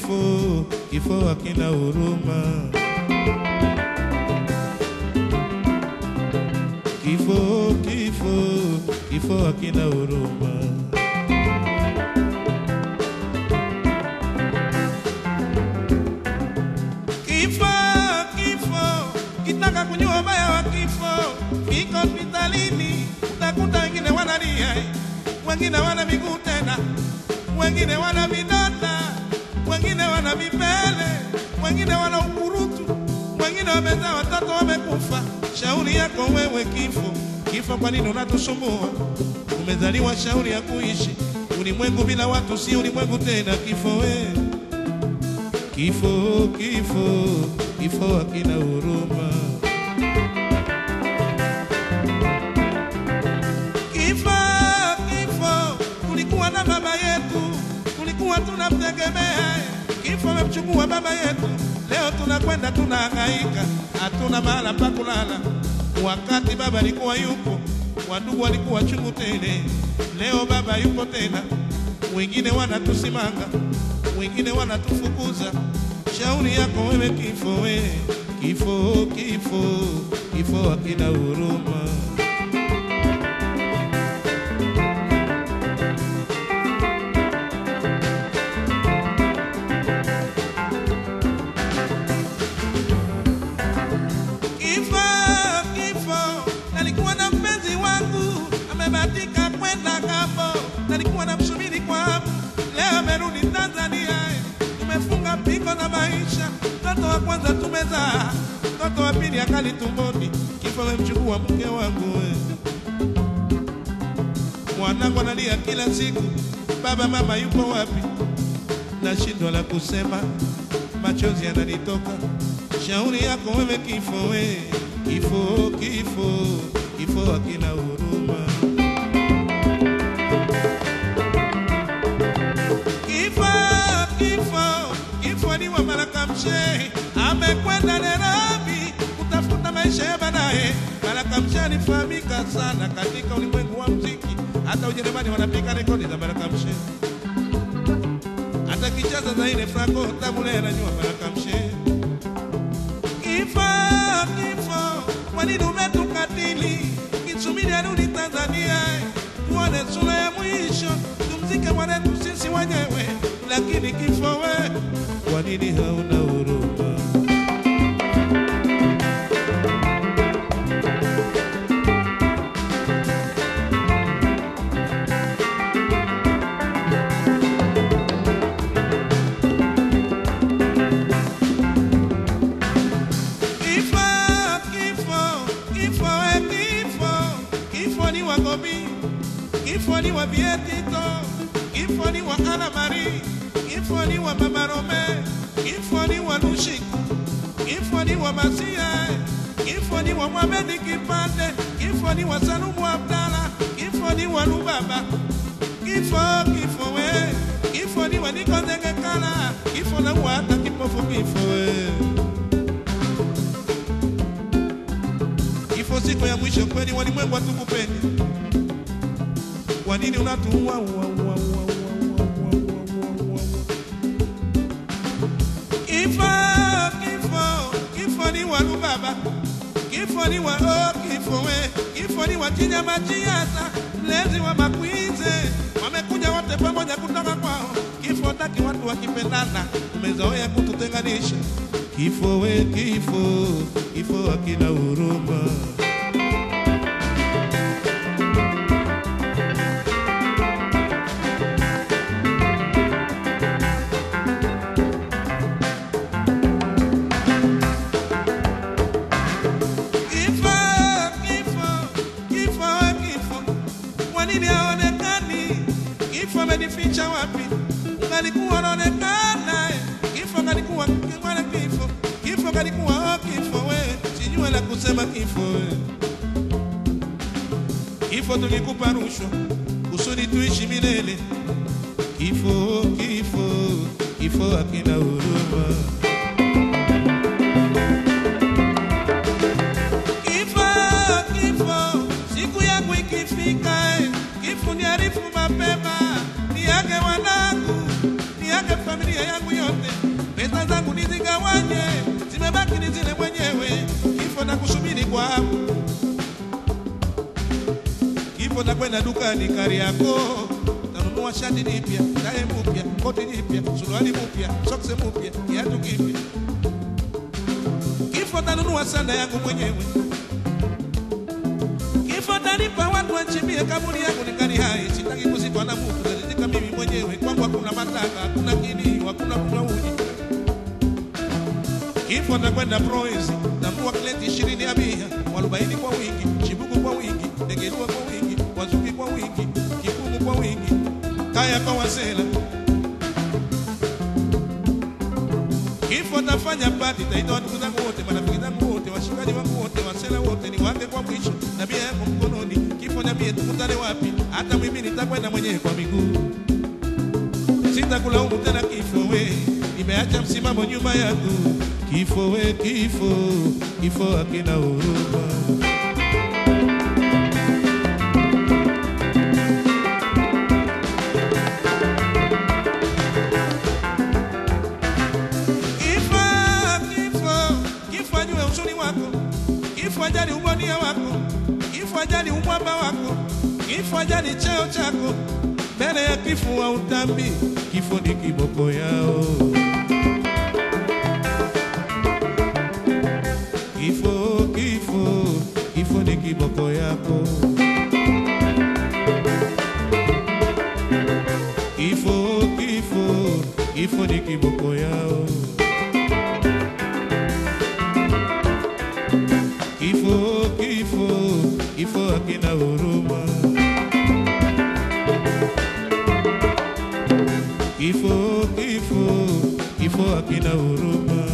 kifo, kifo hakina huruma. Kifo, kifo, kifo hakina huruma. Kifo, kifo, kitaka kujua ubaya wa kifo, kiko hospitalini, utakuta wengine wanalia, wengine wana miguu tena, wengine wana vidonda, wengine wana vipele, wengine wana ukurutu, wengine wamezaa watoto wamekufa. Shauri yako wewe kifo, kifo, kwa nini unatusumbua? Umezaliwa shauri ya kuishi ulimwengu bila watu, si ulimwengu tena. Kifo wewe Kifo, kifo, kifo hakina huruma. Kifo, kifo, tulikuwa na baba yetu, tulikuwa tunamtegemea. Kifo amemchukua baba yetu, leo tunakwenda tunahangaika, hatuna mahala pa kulala. Wakati baba alikuwa yupo, wadugu walikuwa chungu tele. Leo baba yupo tena, wengine wanatusimanga, wengine wanatufukuza. Shauri yako wewe kifo, we kifo, kifo, kifo hakina huruma. Kifo, kifo, nalikuwa na mpenzi wangu amebatika kwenda ng'ambo, nalikuwa namsubiri kwa hamu, leo amerudi Tanzania. Tumefunga pingo na maisha, mtoto wa kwanza tumezaa, mtoto wa pili akali tumboni. Kifo amemchukua mke wangu we. Mwanangu analia kila siku, baba mama yupo wapi? Nashindwa la kusema, machozi yananitoka. Shauri yako wewe kifo, we kifo, kifo, kifo hakina huruma. Kifo, kifo, kifo ni wa Baraka Mshehe, amekwenda Nairobi kutafuta maisha ya baadaye. Baraka Mshehe alifahamika sana katika ulimwengu wa muziki, hata Ujerumani wanapiga rekodi za Baraka Mshehe, hata kicheza za ile Franco Tabule anajua Baraka Mshehe. Kifo, kifo, kwa nini umetukatili? Kisubiri arudi Tanzania, tuone sura ya mwisho, tumzike mwanetu sisi wenyewe. Lakini kifo we, kwa nini hauna huruma? Kifo, kifo, kifo, we kifo, kifo ni wa Gobi, kifo ni wa Bietito, kifo ni wa Ana Marie, kifo ni wa Mama Rome, kifo ni wa Lushik, kifo ni wa Masia, kifo ni wa Mohamed Kipande, kifo ni wa Salumu Abdala, kifo ni wa Lubaba, kifo, kifo we, kifo ni wa Niko Ndengekala, kifo na wa hata kipofu kifo we. Kifo siku ya mwisho kweli, walimwengu hatukupendi. Kwa nini unatuua? ua, ua, ua, ua, ua, ua, ua, ua, ua. Kifo, kifo, kifo ni wa Lubaba, kifo ni wa oh, kifo we, kifo ni wa Chinyama Chiasa, mlezi wa Makwize, wamekuja wote pamoja kutoka kwao. Kifo taki watu wakipendana, umezoea kututenganisha. Kifo we, kifo, kifo hakina huruma. Kifo, kifo, kifo, we kifo, kwa nini haonekani? Kifo amenificha wapi? Ungalikuwa unaonekana, eh. kifo kalikuwa mwana kifo, kifo kalikuwa oh, kifo we, sijue la kusema kifo we. Kifo tulikupa rushwa kusudi tuishi milele. Kifo, kifo, kifo hakina huruma. Kifo, kifo, siku yangu ikifika, eh, kifo niarifu mapema, niage wanangu, niage familia yangu yote, Kifo takwenda dukani Kariakoo, tanunua shati jipya, tai mpya, koti jipya, suruali mpya, soksi mpya, kiatu kipya. Kifo tanunua sanda yangu mwenyewe. Kifo tanipa watu wachimbie kaburi yangu nikali hai, sitaki kuzikwa na mtu, nazizika mimi mwenyewe. Kwangu hakuna mataka, hakuna kilio, hakuna kunywa uji. Kifo takwenda Proezi, tambua kleti ishirini ya bia, mwarobaini kwa wingi, chibuku kwa wingi, ndegerua kwa wingi, wazuki kwa wingi, kikumu kwa wingi, kaya kwa wasela. Kifo tafanya pati, taita ndugu zangu wote, marafiki zangu wote, washikaji wangu wote, wasela wote, ni wake kwa mwisho, na bia yangu mkononi. Kifo niambie tukutane wapi? Hata mimi nitakwenda mwenyewe kwa miguu sitakulaumu tena kifo we, nimeacha msimamo nyuma yangu. Kifo we, kifo, kifo hakina huruma. Kifo, kifo, kifo ajue uzuri wako, kifo ajali ubonia wako, kifo ajali umwamba wako, kifo ajali cheo chako. Mbele ya kifo wa utambi, kifo ni kiboko yao. Kifo, kifo, kifo ni kiboko yako. Kifo, kifo, kifo ni kiboko yao. Kifo, kifo, kifo hakina huruma. Kifo, kifo, kifo hakina huruma.